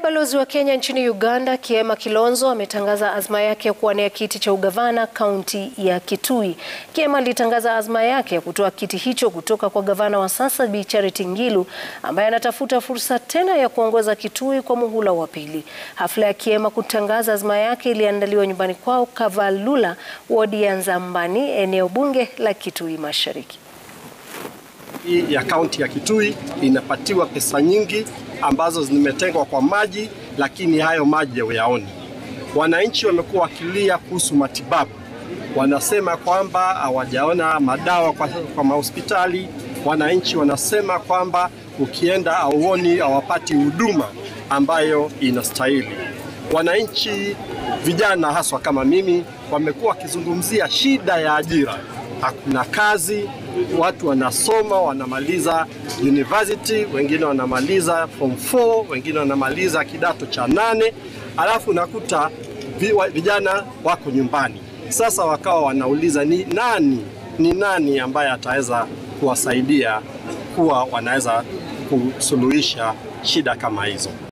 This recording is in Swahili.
balozi wa Kenya nchini Uganda Kiema Kilonzo ametangaza azma yake ya kuwania kiti cha ugavana kaunti ya Kitui. Kiema alitangaza azma yake ya kutoa kiti hicho kutoka kwa gavana wa sasa Bi Charity Ngilu ambaye anatafuta fursa tena ya kuongoza Kitui kwa muhula wa pili. Hafla ya Kiema kutangaza azma yake iliandaliwa nyumbani kwao Kavalula, wadi ya Nzambani, eneo bunge la Kitui Mashariki ya kaunti ya Kitui inapatiwa pesa nyingi ambazo zimetengwa kwa maji, lakini hayo maji hawayaoni. Wananchi wamekuwa wakilia kuhusu matibabu, wanasema kwamba hawajaona madawa kwa, kwa mahospitali. Wananchi wanasema kwamba ukienda hauoni, hawapati huduma ambayo inastahili. Wananchi vijana haswa kama mimi wamekuwa wakizungumzia shida ya ajira, hakuna kazi watu wanasoma wanamaliza university, wengine wanamaliza form 4, wengine wanamaliza kidato cha nane, alafu nakuta vijana wako nyumbani. Sasa wakawa wanauliza ni nani, ni nani ambaye ataweza kuwasaidia kuwa wanaweza kusuluhisha shida kama hizo.